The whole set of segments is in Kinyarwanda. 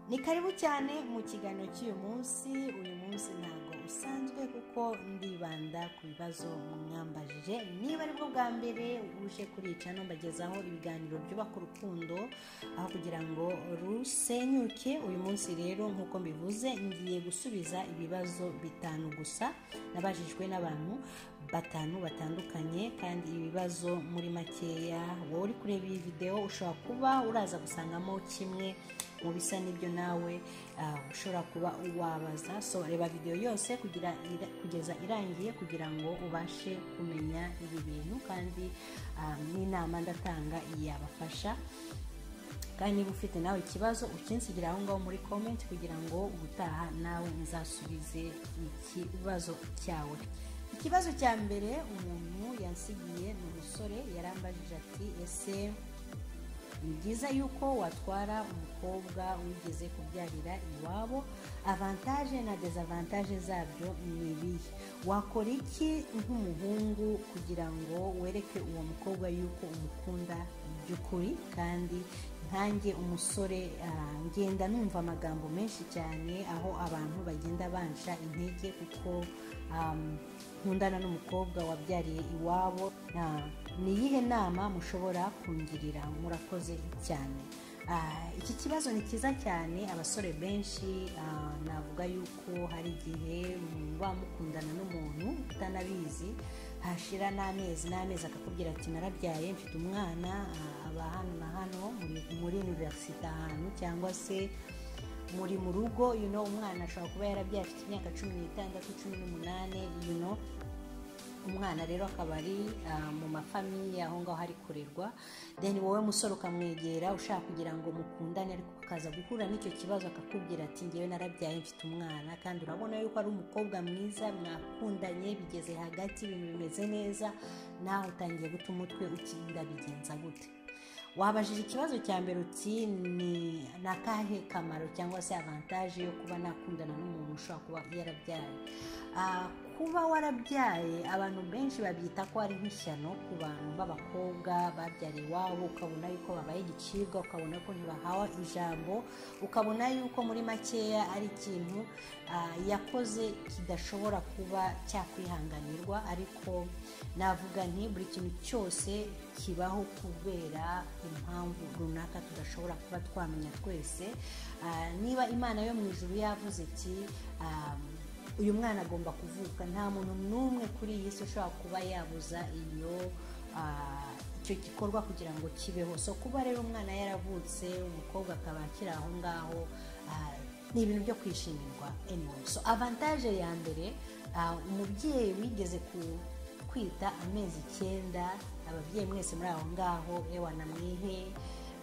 ni karibu cyane mu kiganiro cy'uyu munsi uyu munsi ntabwo usanzwe kuko ndibanda ku bibazo mwambajije niba aribwo bwa mbere uje kurica mbagezaho ibiganiro byubaka urukundo aho kugira ngo rusenyuke uyu munsi rero nk'uko mbivuze ngiye gusubiza ibibazo bitanu gusa nabajijwe n'abantu batanu batandukanye kandi ibibazo muri makeya wowe uri kureba iyi videwo ushobora kuba uraza gusangamo kimwe mu bisa n'ibyo nawe ushobora kuba wabaza so reba videwo yose kugeza irangiye kugira ngo ubashe kumenya ibi bintu kandi n'inama ndatanga yabafasha kandi niba ufite nawe ikibazo ukinsigira aho ngaho muri komenti kugira ngo ubutaha nawe ntizasubize ikibazo cyawe ikibazo cya mbere umuntu yansigiye ni umusore yarambajije ati ese ni byiza yuko watwara umukobwa wigeze kubyarira iwabo avantaje na dezavantaje zabyo ni ibihe wakora iki nk'umuhungu kugira ngo wereke uwo mukobwa yuko umukunda by'ukuri kandi nkange umusore ngenda numva amagambo menshi cyane aho abantu bagenda bansha intege kuko nkundana n'umukobwa wabyariye iwabo ni iyihe nama mushobora kungirira murakoze cyane iki kibazo ni cyiza cyane abasore benshi navuga yuko hari igihe muba mukundana n'umuntu utanabizi hashira n'amezi n'amezi akakubwira ati narabyaye mfite umwana aba hano na hano muri univerisite ahantu cyangwa se muri mu rugo umwana ashobora kuba yarabyaye afite imyaka cumi n'itandatu cumi n'umunani umwana rero akaba ari mu mafamiye aho ngaho ari kurerwa deni wowe musore ukamwegera ushaka kugira ngo mukundane ariko ukaza guhura n'icyo kibazo akakubwira ati ngewe narabyaye mfite umwana kandi urabona yuko ari umukobwa mwiza mwakundanye bigeze hagati ibintu bimeze neza nawe utangiye guta umutwe ukinda bigenza gute wabajije ikibazo cya mbere uti ni akahe kamaro cyangwa se avantaje yo kuba nakundana n'umuntu ushobora kuba yarabyaye kuba warabyaye abantu benshi babyita ko ari nk'ishyano ku bantu b'abakobwa babyariye iwabo ukabona yuko babaye igicibwa ukabona ko ntibahawe ijambo ukabona yuko muri makeya ari ikintu yakoze kidashobora kuba cyakwihanganirwa ariko navuga nti buri kintu cyose kibaho kubera impamvu runaka tudashobora kuba twamenya twese niba imana yo mu ijuru yavuze iti uyu mwana agomba kuvuka nta muntu n'umwe kuri iyi si ushobora kuba yabuza iyo icyo gikorwa kugira ngo kibeho so kuba rero umwana yaravutse umukobwa akaba akiri aho ngaho ni ibintu byo kwishimirwa so avantaje ya mbere umubyeyi wigeze kwita amezi icyenda ababyeyi mwese muri aho ngaho ewa na mwihe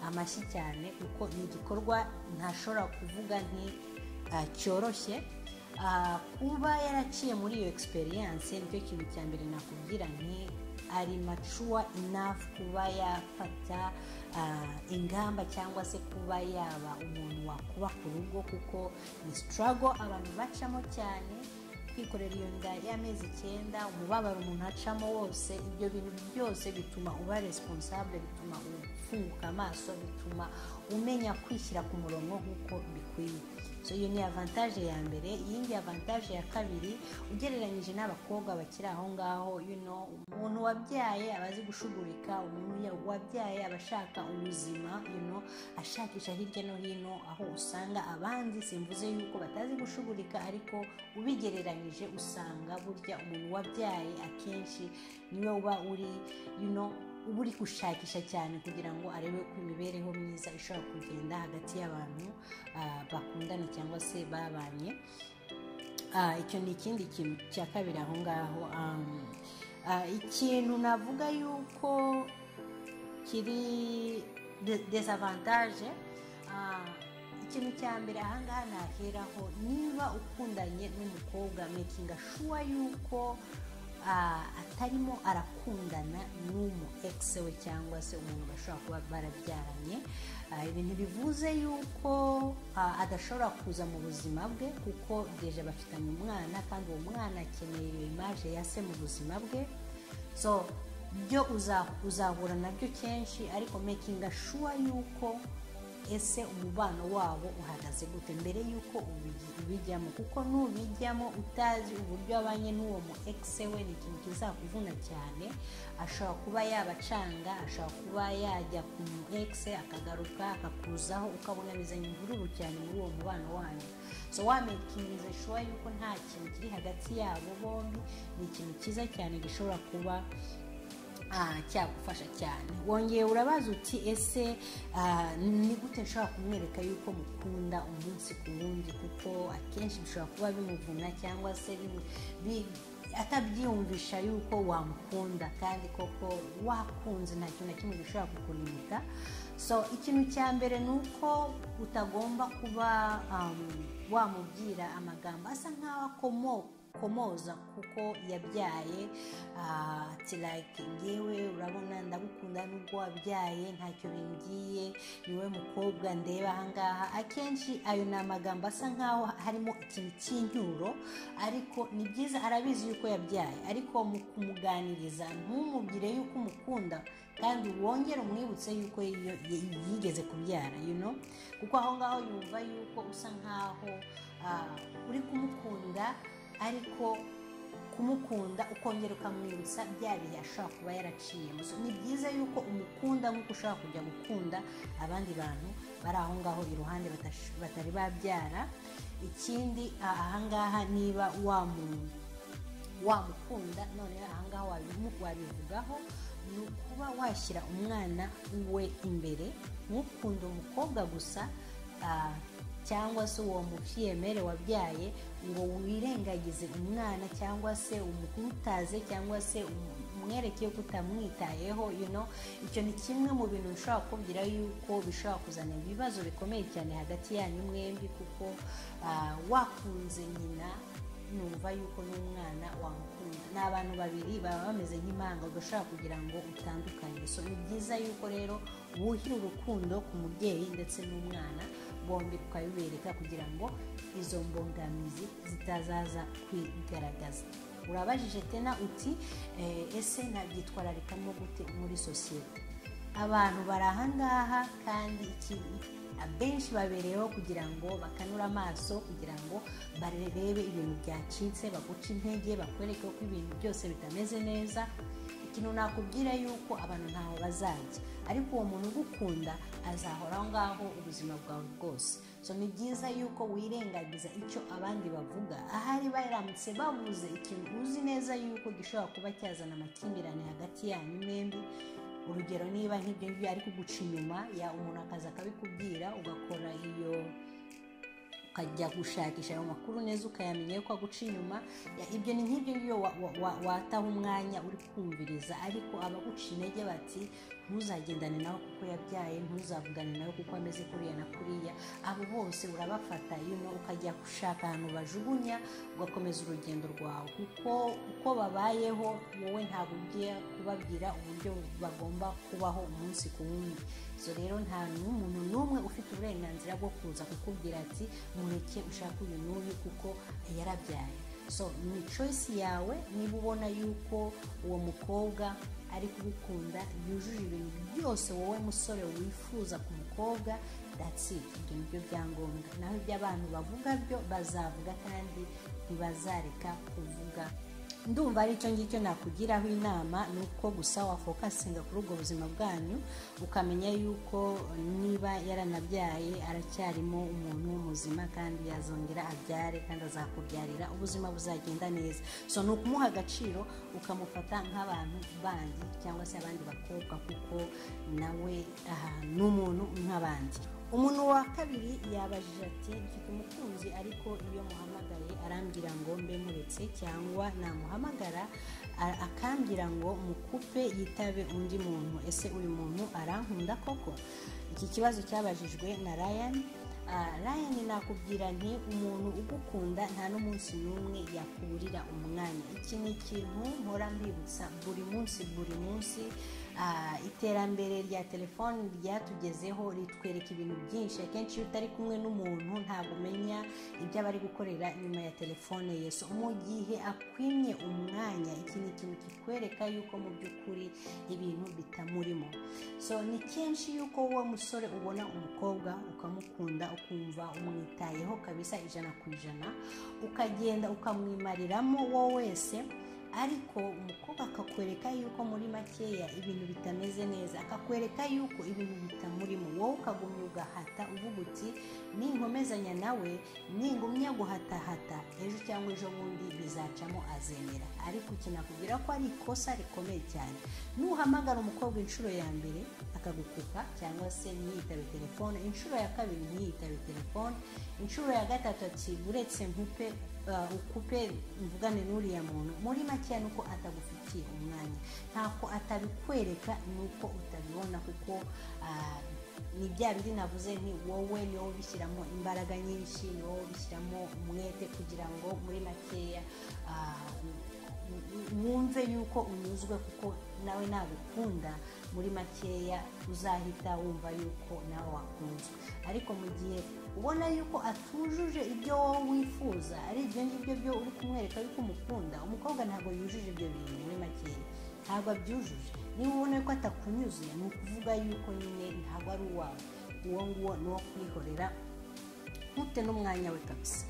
amashyi cyane kuko ni igikorwa ntashobora kuvuga nti cyoroshye kuba yaraciye muri iyo egisperiyanse nicyo kintu cya mbere nakubwira nti ari macuwa inafu kuba yafata ingamba cyangwa se kuba yaba umuntu wakuba ku rugo kuko ni sitarago abantu bacamo cyane kwikorera iyo nda y'amezi icyenda umubabaro umuntu acamo wose ibyo bintu byose bituma uba responsable bituma ufunguka amaso bituma umenya kwishyira ku murongo nk'uko bikwiye so iyo ni avantaje ya mbere iyindi avantaje ya kabiri ugereranyije n'abakobwa bakiri aho ngaho umuntu wabyaye aba azi gushugurika umuntu wabyaye aba ashaka ubuzima ashakisha hirya no hino aho usanga abandi simvuze yuko batazi gushugurika ariko ubigereranyije usanga burya umuntu wabyaye akenshi niwe uba uri uba uri gushakisha cyane kugira ngo arebe ko imibereho myiza ishobora kugenda hagati y'abantu bakundana cyangwa se babanye icyo ni ikindi kintu cya kabiri aho ngaho ikintu navuga yuko kiri desavantaje ikintu cya mbere ahangaha naheraho niba ukundanye n'umukobwa mekinga shuwa yuko atarimo arakundana n'umu egisi we cyangwa se umuntu bashobora kuba barabyaranye ibi ntibivuze yuko adashobora kuza mu buzima bwe kuko deje bafitanye umwana kandi uwo mwana akeneye iyo imaje ya se mu buzima bwe so byo uzahura nabyo kenshi ariko mekinga shuwa yuko ese umubano wabo uhagaze gute mbere y'uko ubigi- ubijyamo kuko nubijyamo utazi uburyo abanye n'uwo mu ekise we ni ikintu kizakuvuna cyane ashobora kuba yabacanga ashobora kuba yajya ku mu ekise akagaruka akakuzaho ukabonanizanya imvururu cyane muri uwo mubano wanyu so wamekiniza shuwa yuko nta kintu kiri hagati yabo bombi ni ikintu cyiza cyane gishobora kuba ah, cyagufasha cyane wongeye urabaza uti ese ah, ni gute nshobora kumwereka yuko mukunda umunsi ku wundi kuko akenshi bishobora kuba bimuvuna cyangwa se bimu- bi- atabyiyumvisha yuko wamukunda kandi koko wakunze nta kintu na kimwe gishobora kukunimika so ikintu cya mbere ni uko utagomba kuba um, wamubwira amagambo asa nk'aho akomoka komoza kuko yabyaye ah, ati like ngewe urabona ndagukunda nubwo wabyaye ntacyo bimbwiye niwe mukobwa ndeba ahangaha akenshi ayo ni amagambo asa nkaho harimo ikintu cy'inyuro ariko ni byiza arabizi yuko yabyaye ariko mu kumuganiriza ntumubwire yuko umukunda kandi wongere umwibutse yuko iyo- yi- yigeze kubyara you know? kuko aho ngaho yumva yuko usa nkaho ah, uri kumukunda ariko kumukunda ukongera ukamwibutsa bya bihe ashobora kuba yaraciyemo So, ni byiza yuko umukunda nk'uko ushobora kujya gukunda abandi bantu bari aho ngaho iruhande batash- batari babyara ikindi ah, ahangaha niba wamu wamukunda none ahangaha wabimu- wabivugaho ni ukuba washyira umwana we imbere ntukunde umukobwa gusa ah, cyangwa se uwo mufiyemere wabyaye ngo wirengagize umwana cyangwa se umutaze cyangwa se umu- umwereke yuko utamwitayeho you know icyo ni kimwe mu bintu bishobora kubwira yuko bishobora kuzana ibibazo bikomeye cyane hagati yanyu mwembi kuko ah, wakunze nyina numva yuko n'umwana wamukunda ni abantu babiri baba bameze nk'impanga udashobora kugira ngo utandukanye so ni byiza yuko rero wuhira urukundo ku mubyeyi ndetse n'umwana bombi ukabibereka kugira ngo izo mbogamizi zitazaza kwigaragaza urabajije tena uti "Eh, ese nabyitwararikamo gute muri sosiyete abantu bari ahangaha kandi iki- abenshi babereyeho kugira ngo bakanure amaso kugira ngo barebe ibintu byacitse baguce intege bakwereke ko ibintu byose bitameze neza ikintu nakubwira yuko abantu ntaho bazajya ariko uwo muntu ugukunda azahora aho ngaho ubuzima bwawe bwose so ni byiza yuko wirengagiza icyo abandi bavuga ahari baramutse babuze ikintu uzi neza yuko gishobora kuba cyazana amakimbirane hagati yanyu mwembi urugero niba nk'ibyo ngibyo ari kuguca inyuma ya umuntu akaza akabikubwira ugakora iyo ukajya gushakisha ayo makuru neza ukayamenya yuko aguca inyuma Ya- ibyo ni nk'ibyo ngibyo wa- wa- wa- wataha umwanya uri kumviriza ariko abaguca intege bati ntuzagendane nawe kuko yabyaye ntuzavugane nawe kuko ameze kuriya na kuriya abo bose urabafata yuno ukajya gushaka ahantu bajugunya ugakomeza urugendo rwawe kuko uko babayeho wowe ntabwo ugiye kubabwira uburyo bagomba kubaho umunsi ku wundi so rero nta n'umuntu n'umwe ufite uburenganzira bwo kuza kukubwira ati mureke ushaka uyu n'uyu kuko yarabyaye so ni choice yawe niba ubona yuko uwo mukobwa ari kubikunda yujuje ibintu byose wowe musore wifuza ku mukobwa that's it ibyo ni byo byangombwa naho ibyo abantu bavuga byo bazavuga kandi ntibazareka kuvuga ndumva ari icyo ngicyo nakugiraho inama ni uko gusa wafokasinga kuri ubwo buzima bwanyu ukamenya yuko niba yaranabyaye aracyarimo umuntu muzima kandi yazongera abyare kandi azakubyarira ubuzima buzagenda neza so ni ukumuha agaciro ukamufata nk'abantu bandi cyangwa se abandi bakobwa kuko nawe aha, ni umuntu nk'abandi umuntu wa kabiri yabajije ati mfite umukunzi ariko iyo muhamagaye arambwira ngo mbe muretse cyangwa namuhamagara a- akambwira ngo mukupe yitabe undi muntu ese uyu muntu arankunda koko iki kibazo cyabajijwe na ryan Ah, ryan nakubwira nti umuntu ugukunda nta n'umunsi n'umwe yakurira umwanya iki ni ikintu mpora mbibutsa buri munsi buri munsi ah, iterambere rya telefoni ryatugezeho ritwereka ibintu byinshi akenshi iyo utari kumwe n'umuntu ntabwo umenya ibyo aba ari gukorera inyuma ya telefone ye so mu gihe akwimye umwanya iki ni ikintu kikwereka yuko mu by'ukuri ibintu bitamurimo so ni kenshi yuko wa musore ubona umukobwa ukamukunda ukumva umwitayeho kabisa ijana ku ijana ukagenda ukamwimariramo wowe wese ariko umukobwa akakwereka yuko muri makeya ibintu bitameze neza akakwereka yuko ibintu bitamurimo wowe ukagumya ugahata uvuga uti ninkomezanya nawe ningumya guhatahata ejo cyangwa ejo bundi bizacamo azemera ariko kinakubwira ko ari ikosa rikomeye cyane nuhamagara umukobwa inshuro ya mbere akagukuka cyangwa se ntiyitabe telefone inshuro ya kabiri ntiyitabe telefone inshuro ya gatatu ati uretse nkupe uh, ukupe mvugane n'uriya muntu muri makeya ni uko atagufitiye umwanya ntako atabikwereka ni uko utabibona kuko uh, ni bya bindi navuze nti wowe ni wowe ubishyiramo imbaraga nyinshi ni wowe ubishyiramo umwete kugira ngo muri makeya uh, wumve yuko unyuzwe kuko nawe nagukunda muri makeya uzahita wumva yuko nawe wakunzwe ariko mu gihe ubona yuko atujuje ibyo wowe wifuza ari ibyo ngibyo byo uri kumwereka yuko umukunda umukobwa ntabwo yujuje ibyo bintu muri makeya ntabwo abyujuje niba ubona ko atakunyuze ni ukuvuga yuko nyine ntabwo ari uwawe uwo nguwo ni uwo kwihorera ntute n'umwanya we kabisa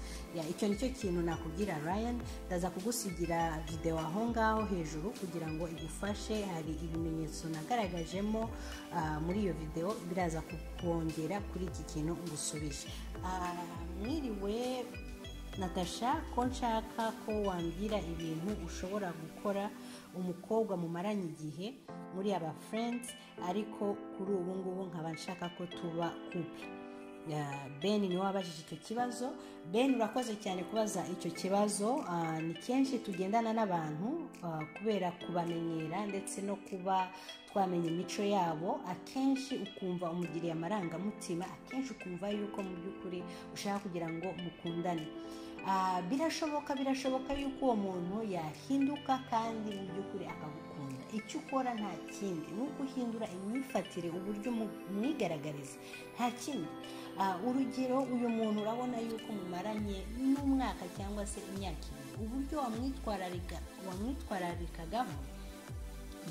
icyo ni cyo kintu nakubwira ryan ndaza kugusigira videwo aho ngaho hejuru kugira ngo igufashe hari ibimenyetso nagaragajemo muri iyo videwo biraza kukongera kuri iki kintu ngusubije mwiriwe natasha ko nshaka ko wambwira ibintu ushobora gukora umukobwa mumaranye igihe muri aba furenzi ariko kuri ubu ngubu nkaba nshaka ko tuba kupe ben niwe wabajije icyo kibazo ben urakoze cyane kubaza icyo kibazo ni kenshi tugendana n'abantu kubera kubamenyera ndetse no kuba twamenya imico yabo akenshi ukumva umugiriye amarangamutima akenshi ukumva yuko mu by'ukuri ushaka kugira ngo mukundane birashoboka birashoboka yuko uwo muntu yahinduka kandi mu by'ukuri akagukunda icyo ukora nta kindi ni uko uhindura imyifatire uburyo umwigaragariza nta kindi urugero uyu muntu urabona yuko mumaranye n'umwaka cyangwa se imyaka ibiri uburyo wamwitwararikagamo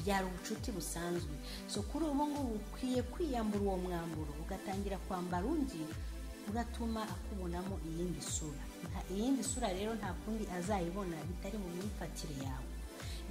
byari ubucuti busanzwe so kuri ubu ngubu ukwiye kwiyambura uwo mwamburo ugatangira kwambara undi uratuma akubonamo iyindi sura iyindi sura rero nta kundi azayibona bitari mu myifatire yawe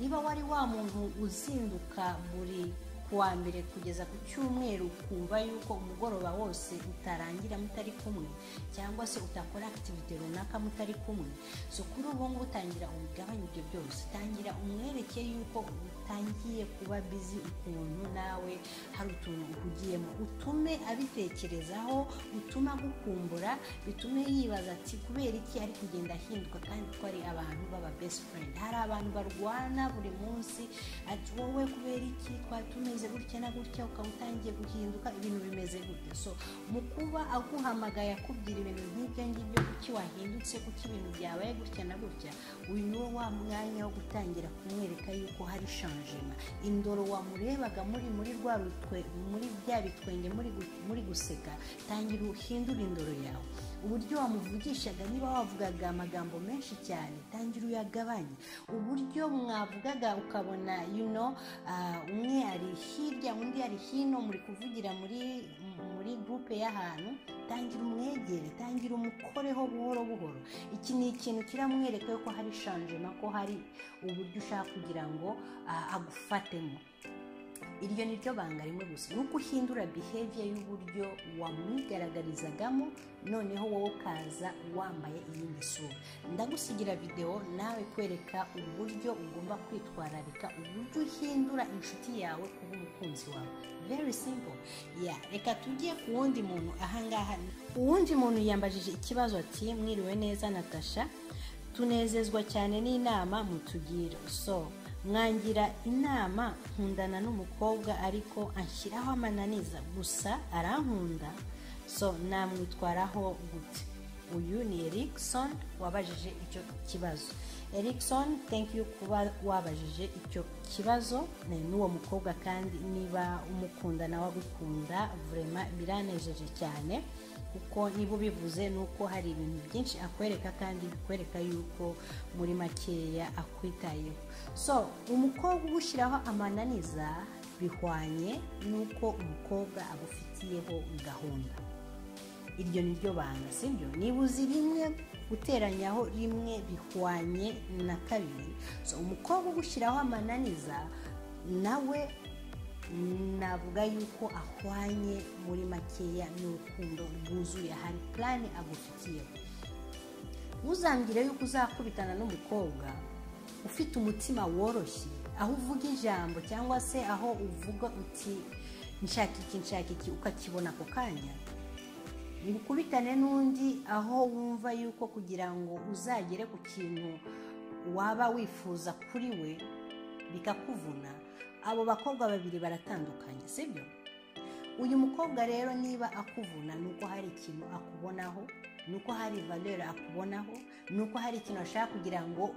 niba wari wa muntu uzinduka buri kuwa mbere kugeza ku cyumweru ukumva yuko umugoroba wose utarangira mutari kumwe cyangwa se utakora akitivite runaka mutari kumwe so kuri ubu ngubu utangira ubigabanya ibyo byose tangira umwereke yuko utangiye kuba bizi ukuntu nawe hari utuntu uhugiyemo utume abitekerezaho utume agukumbura bitume yibaza ati kubera iki ari kugenda ahinduka kandi ko ari abantu baba best friend hari abantu barwana buri munsi ati wowe kubera iki twatume umeze gutya na gutya ukaba utangiye guhinduka ibintu bimeze gutya so mu kuba aguhamagaye akubwira ibintu nk'ibyo ngibyo kuki wahindutse kuki ibintu byabaye gutya na gutya uyu ni wo wa mwanya wo gutangira kumwereka yuko hari shanjima indoro wamurebaga muri muri rwa rutwe muri bya bitwenge muri guseka tangira uhindure indoro yawe uburyo wamuvugishaga niba wavugaga amagambo menshi cyane tangira uyagabanye uburyo mwavugaga ukabona you know, umwe ari hirya undi ari hino muri kuvugira muri muri gurupe y'ahantu tangira umwegere tangira umukoreho buhoro buhoro iki ni ikintu kiramwereka ko hari shanjema ko hari uburyo ushaka kugira ngo agufatemo iryo ni ryo banga rimwe gusa ni uko uhindura behavior y'uburyo wamwigaragarizagamo noneho wowe ukaza wambaye iyindi sura ndagusigira videwo nawe kwereka uburyo ugomba kwitwararika uburyo uhindura inshuti yawe kuba umukunzi wawe very simple ya reka tujye ku wundi muntu ahangaha uwundi muntu yambajije ikibazo ati mwiriwe neza natasha tunezezwa cyane n'inama mutugira so mwangira inama nkundana n'umukobwa ariko anshyiraho amananiza gusa arankunda so namwitwaraho gute uyu ni erikson wabajije icyo kibazo erikson thank you kuba wabajije icyo kibazo ni n'uwo mukobwa kandi niba umukunda nawe agukunda vurema biranejeje cyane kuko niba ubivuze ni uko hari ibintu byinshi akwereka kandi bikwereka yuko muri makeya akwitayeho so umukobwa ugushyiraho amananiza bihwanye n'uko umukobwa agufitiyeho gahunda iryo ni ryo banga sibyo niba uzi rimwe guteranyaho rimwe bihwanye na kabiri so umukobwa ugushyiraho amananiza nawe navuga yuko ahwanye muri makeya n'urukundo rwuzuye hari purani agufitiyeho ntuzambwire yuko uzakubitana n'umukobwa ufite umutima woroshye aho uvuga ijambo cyangwa se aho uvuga uti nshaka iki nshaka iki ukakibona ako kanya ntibukubitane n'undi aho wumva yuko kugira ngo uzagere ku kintu waba wifuza kuri we bikakuvuna abo bakobwa babiri baratandukanye sibyo uyu mukobwa rero niba akuvuna ni uko hari ikintu akubonaho ni uko hari valera akubonaho ni uko hari ikintu ashaka kugira ngo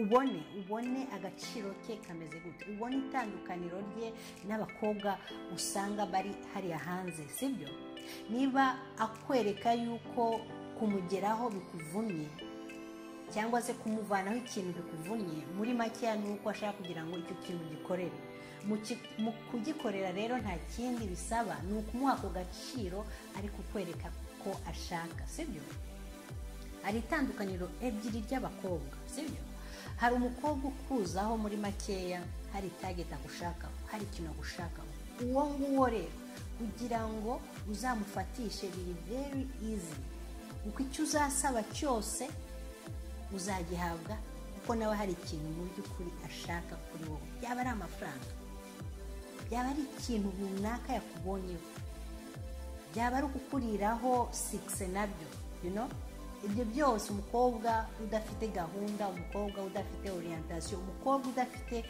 ubone ubone agaciro ke kameze gute ubone itandukaniro rye n'abakobwa usanga bari hariya hanze sibyo niba akwereka yuko kumugeraho bikuvunnye cyangwa se kumuvanaho ikintu bikuvunnye muri makeya ni uko ashaka kugira ngo icyo kintu gikorere mu kugikorera rero nta kindi bisaba ni ukumuha ako gaciro ari kukwereka ko ashaka sibyo hari itandukaniro ebyiri ry'abakobwa sibyo hari umukobwa ukuzaho muri makeya hari tageti agushakaho hari ikintu agushakaho uwo nguwo rero kugira ngo uzamufatishe biri very easy kuko icyo uzasaba cyose uzagihabwa kuko nawe hari ikintu mu by'ukuri ashaka kuri wowe yaba ari amafaranga yaba ari ikintu runaka yakubonyeho byaba ari ukukuriraho sikise nabyo you know? ibyo byose umukobwa udafite gahunda umukobwa udafite orientasiyo umukobwa udafite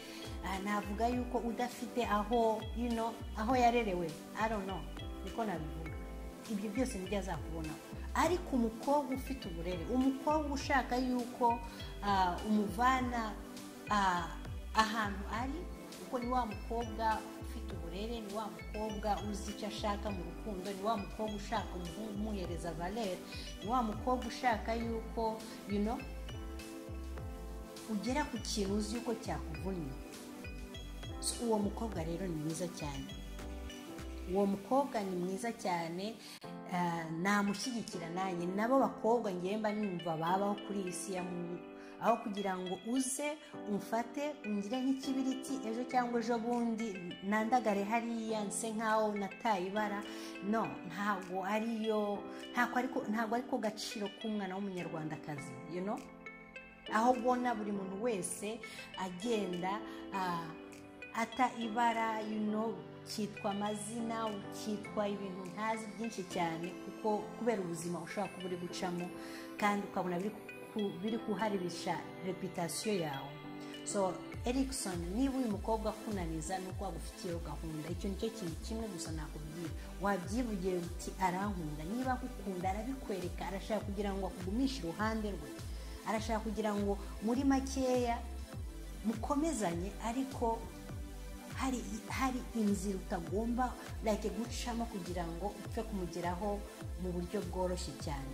navuga yuko udafite aho you know, aho yarerewe know niko nabivuga ibyo byose nibyo azakubona ariko umukobwa ufite uburere umukobwa ushaka yuko umuvana ahantu ari kuko ni wa mukobwa ufite uburere ni wa mukobwa uzi icyo ashaka mu rukundo ni wa mukobwa ushaka umuhereza valere ni wa mukobwa ushaka yuko yuno ugera ku kintu uzi yuko cyakuvunnye uwo mukobwa rero ni mwiza cyane uwo mukobwa ni mwiza cyane namushyigikira nanjye nabo bakobwa ngemba numva babaho kuri iyi si ya muntu aho kugira ngo uze umfate ungire nk'ikibiriti ejo cyangwa ejo bundi nandagare hariya nse nk'aho nataye ibara no ntabwo ariyo ntabwo ariko gaciro k'umwana w'umunyarwandakazi you know? aho ubona buri muntu wese agenda ata ibara you know, ukitwa amazina ukitwa ibintu ntazi byinshi cyane kuko kubera ubuzima ushobora kuba uri gucamo kandi ukabona biri biri kuharibisha reputasiyo yawe so erikson niba uyu mukobwa akunaniza nuko wagufitiyeho gahunda icyo ni cyo kintu kimwe gusa nakubwira wabyivugiye uti arankunda niba agukunda arabikwereka arashaka kugira ngo akugumishe iruhande rwe arashaka kugira ngo muri makeya mukomezanye ariko hari hari inzira utagomba like gucamo kugira ngo upfe kumugeraho mu buryo bworoshye cyane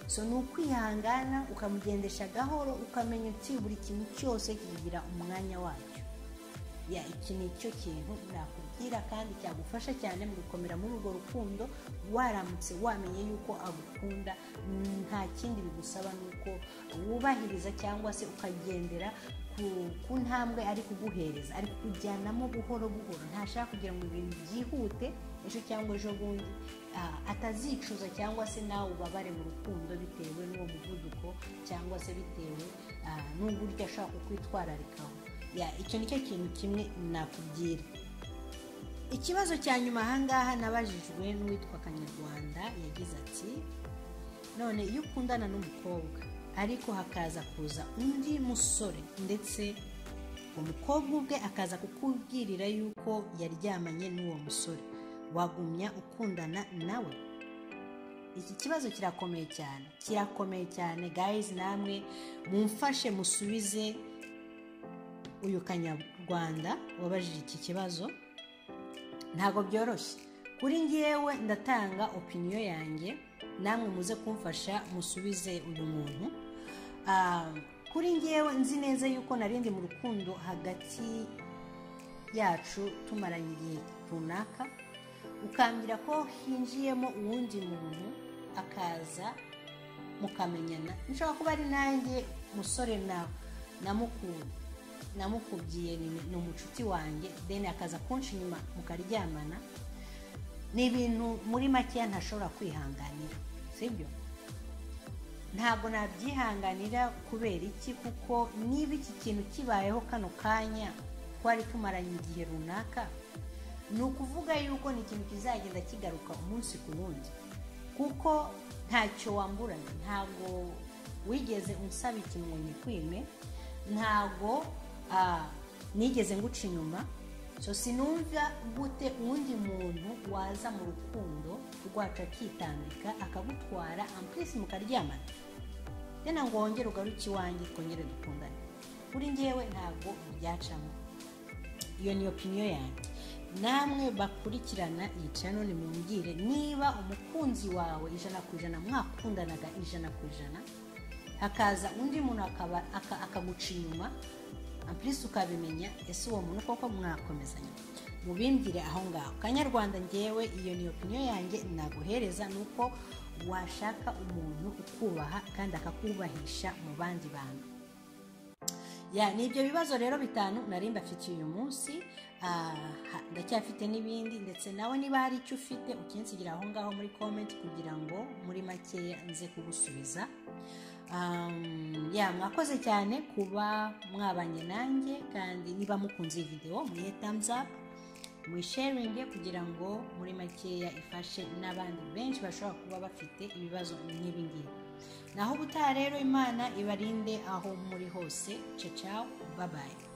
so ni ukwihangana ukamugendesha gahoro ukamenya uti buri kintu cyose kigira umwanya wacyo ya iki ni cyo kintu nakubwira kandi cyagufasha cyane mu gukomera muri urwo rukundo waramutse wamenye yuko agukunda nta kindi bigusaba ni uko wubahiriza cyangwa se ukagendera ku ntambwe ari kuguhereza ari kujyanamo buhoro buhoro ntashaka kugira ngo ibintu byihute ejo cyangwa ejo bundi atazicuza cyangwa se nawe ubabare mu rukundo bitewe n'uwo muvuduko cyangwa se bitewe n'uburyo ashaka kukwitwararikaho icyo ni cyo kintu kimwe nakubwira ikibazo cya nyuma ahangaha nabajijwe n'uwitwa kanyarwanda yagize ati none iyo ukundana n'umukobwa ariko hakaza kuza undi musore ndetse umukobwa ubwe akaza kukubwirira yuko yaryamanye n'uwo musore wagumya ukundana nawe iki kibazo kirakomeye cyane kirakomeye cyane gayizi namwe mumfashe musubize uyu kanyarwanda wabajije iki kibazo ntabwo byoroshye kuri ngewe ndatanga opiniyo yanjye namwe muze kumfasha musubize uyu muntu Ah, kuri ngewe nzi neza yuko narindi mu rukundo hagati yacu tumaranye igihe runaka ukambwira ko hinjiyemo uwundi muntu akaza mukamenyana nshobora kuba ari nanjye musore nawe namukunda namukubyiye ni- ni umucuti wanjye deni akaza kunshi inyuma mukaryamana ni ibintu muri makeya ntashobora kwihanganira sibyo ntabwo nabyihanganira kubera iki kuko niba iki kintu kibayeho kano kanya twari tumaranye igihe runaka ni ukuvuga yuko ni ikintu kizagenda kigaruka umunsi ku wundi kuko ntacyo wamburanye ntabwo wigeze unsaba ikintu ngo nyikwime ntabwo ah, nigeze nguca inyuma so sinumva gute uwundi muntu waza mu rukundo rwacu akitambika akagutwara ampurisi mukaryamana dena ngo wongere ugaruke iwanjye twongere dukundane kuri ngewe ntabwo byacamo iyo ni opiniyo yanjye namwe bakurikirana iyi channel mumbwire niba umukunzi wawe ijana ku ijana mwakundanaga ijana ku ijana hakaza undi muntu akaba- aka- akaguca inyuma ampurisi ukabimenya ese uwo muntu koko mwakomezanya mubimbwire aho ngaho kanyarwanda ngewe iyo ni opiniyo yanjye naguhereza ni uko washaka umuntu ukubaha kandi akakubahisha mu bandi bantu ya ni ibyo bibazo rero bitanu nari mbafitiye uyu munsi Ah, ha- ndacyafite n'ibindi ndetse nawe niba hari icyo ufite ukinsigira aho ngaho muri comment kugira ngo muri makeya nze kugusubiza Um, ya mwakoze cyane kuba mwabanye nanjye kandi niba mukunze iyi videwo muhe thumbs up mwisharinge kugira ngo muri makeya ifashe n'abandi benshi bashobora kuba bafite ibibazo nk'ibi ngibi naho ubutaha rero imana ibarinde aho muri hose ciao ciao bye bye